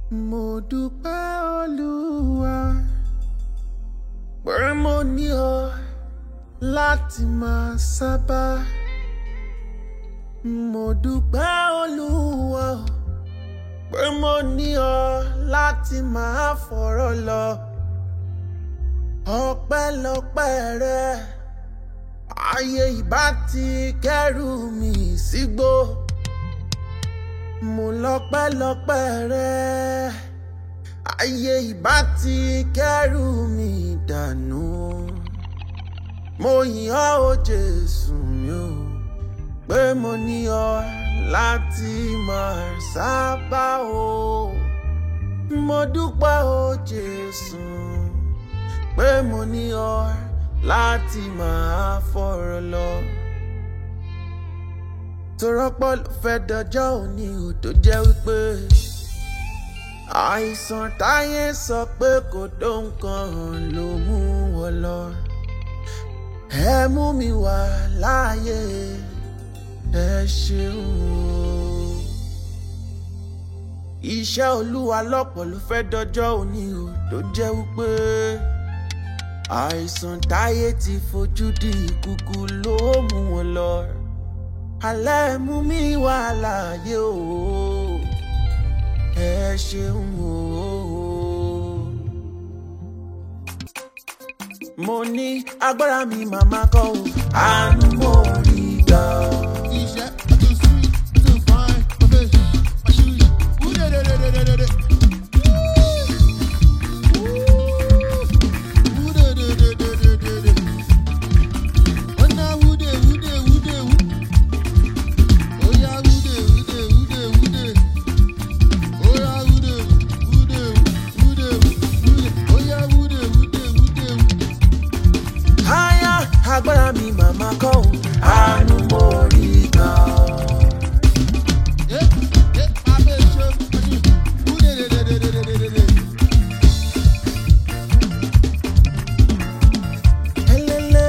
Mo dúpẹ́ Olúwa pé mo ní ọ láti máa sábà. Mo dúpẹ́ Olúwa pé mo ní ọ láti máa fọ̀rọ̀ lọ. Ọpẹ́lọpẹ́ rẹ, ayé ìbá ti kẹ́rù mi sígbó. Mo lọ́pẹ́lọpẹ́ rẹ, ayé ìbá ti kẹ́rù mi dànù. Mo yìn ọ́ o Jésù mi o, pé mo ní ọ láti máa sábà o. Mo dúpẹ́ o Jésù, pé mo ní ọ láti máa fọ̀rọ̀ lọ torọ́pọ̀ ló fẹ́ dọjọ́ òní ò tó jẹ́ wípé àìsàn táyé sọ pé kò tó nǹkan ló mú wọn lọ ẹ mú mi wá láàyè ẹ ṣeun o iṣẹ́ olúwa lọ́pọ̀ ló fẹ́ dọjọ́ òní ò tó jẹ́ wípé àìsàn táyé ti fojú di ìkùkù ló mú wọn lọ alẹ́ mú mi wá láàyè o ẹ ṣeun o. mo ní agbára mi màmá kọ́ o àánú mo rí gbà o. Iṣẹ́ too sweet too fine ọbẹ̀ àṣírí wúdẹ̀dẹ̀dẹ̀dẹ̀dẹ̀. Wúdẹ̀dẹ̀dẹ̀dẹ̀dẹ̀. Wọ́n ná wúdẹ̀ wúdẹ̀ wúdẹ̀ wú. Ó yá wúdẹ̀ wúdẹ̀ wúdẹ̀ wúdẹ̀. Ó yá wúdẹ̀ wúdẹ̀ wúdẹ̀ wúdẹ̀. Ó yá wúdẹ̀ wúdẹ̀ wúdẹ̀ wú. Aya agbára mi màmá kọ́ o àánú mo rí gbà o. Eh, eh, abẹ́ ṣe àṣírí wúdẹ̀dẹ̀dẹ̀dẹ̀dẹ̀dẹ̀. Elele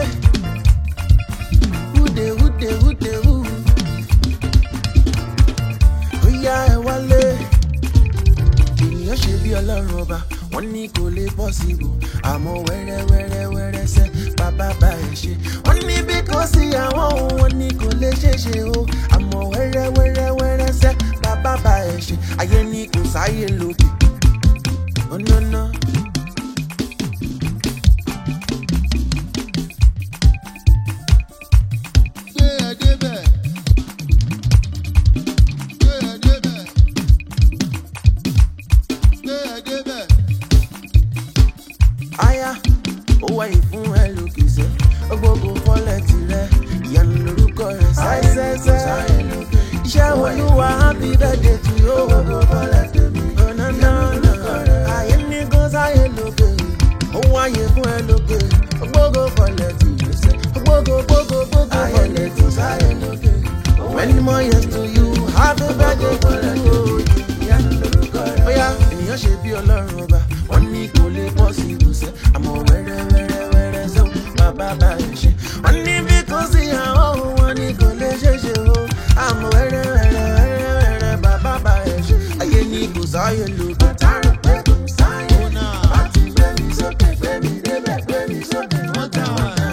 wúde wúde wúde wú. Ó yá ẹ wálé. Ènìyàn ṣe bí ọlọ́run ọba, wọ́n ní kò lè bọ́ sí ibò. Àmọ́ wẹ́rẹ́ wẹ́rẹ́ wẹ́rẹ́ sẹ́, bàbá bá ẹ̀ ṣe. Wọ́n ní bí kò sí àwọn ohun, wọ́n ní kò lè ṣe é ṣe o. Àmọ́ wẹ́rẹ́ wẹ́rẹ́ wẹ́rẹ́ sẹ́, bàbá bá ẹ̀ ṣe. Ayé ní kò sáyé lókè. Oh no no. Gbé ẹ débẹ̀. Gbé ẹ débẹ̀. Gbé ẹ débẹ̀. aya ó wáyé fún ẹ lókèsẹ gbogbo fọlẹ tirẹ ìyanu lórúkọ rẹ ṣáìṣẹṣẹ iṣẹ olúwa happy birthday to you gbogbo fọlẹ tèmi ọ̀nàdànà ayé ní kó sáyé lókè ó wáyé fún ẹ lókè gbogbo fọlẹ tirẹ sẹ gbogbo gbogbo gbogbo fọlẹ tó sáyé lókè many more years to you happy birthday to you ìyanu lórúkọ rẹ. bóyá ènìyàn ṣe bí ọlọ́run ọba wọ́n ní kò lè pọ̀ sí ìbùsẹ̀ àmọ́ wẹ́rẹ́ wẹ́rẹ́ wẹ́rẹ́ sẹ́wọ̀n bàbá bá ẹ̀ ṣe. wọ́n ní bí kò sí àwọn ohun wọn ní kò lè ṣe ṣe o àmọ́ wẹ́rẹ́ wẹ́rẹ́ wẹ́rẹ́ wẹ́rẹ́ bàbá bá ẹ̀ ṣe. ayé ní kò sáyé lò bàtà rẹ̀ pé kò sáyé. láti gbé mi sókè gbé mi débẹ̀ gbé mi sókè wọ́n tà wọ́n náà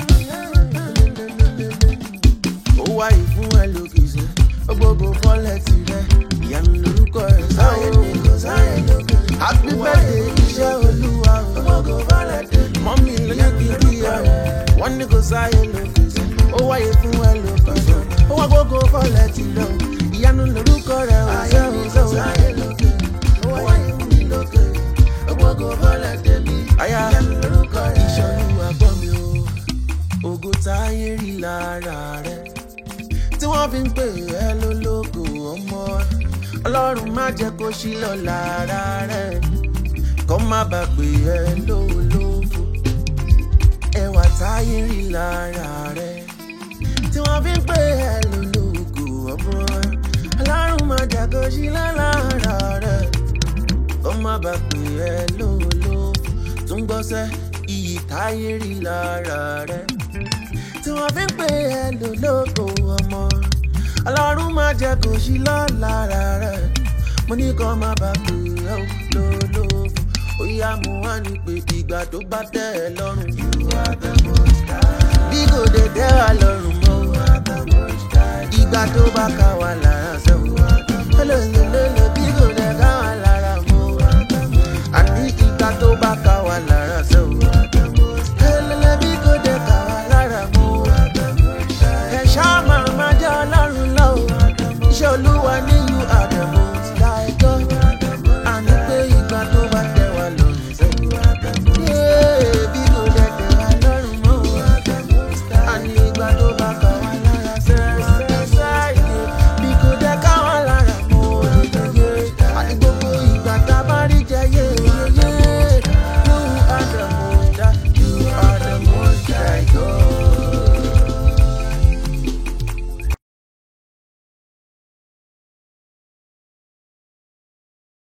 ó wáyé fún ẹ lókè sẹ gbogbo fọlẹ tirẹ ìyanu lórúkọ ẹ sáyé ní kò sáyé lókè happy birthday iṣẹ olúwa o gbogbo fọlẹ tèmi mọ́mí ló ní kí n kí ẹ o wọ́n ní kò sáyé lókè sẹ ó wáyé fún ẹ lókè sẹ ó wá gbogbo fọlẹ tirẹ o ìyanu lórúkọ rẹ o sẹ o sẹ o sáyé lókè ó wáyé fún mi lókè gbogbo fọlẹ tèmi ìyanu lórúkọ rẹ iṣẹ olúwa gbọ́ mi o ògo táyé rí lára rẹ tí wọ́n fi ń pè ẹ́ lólógo ọmọ ọlọ́run má jẹ́ kó ṣí lọ lára rẹ kó má bàa pè ẹ́ lólófo ẹwà táyé rí lára rẹ tí wọ́n fi ń pè ẹ́ lólógo ọmọ ọlọ́run má jẹ́ kó ṣí lọ lára rẹ kó má bàa pè ẹ́ lólófo tún gbọ́sẹ́ iyì táyé rí lára rẹ tí wọ́n fi ń pè ẹ́ lólógo ọmọ ọlọ́run má jẹ́ kó ṣí lọ lára rẹ̀ mo ní kó má bàa pè ẹ ò lólófò ó yá mo wá ní pé ìgbà tó bá tẹ́ ẹ lọ́rùn. you are the most high. bí kò dé tẹ́ wa lọ́rùn mọ́. you are the most high. ìgbà tó bá ká wa lára sẹ́wọ̀n. hello, hello.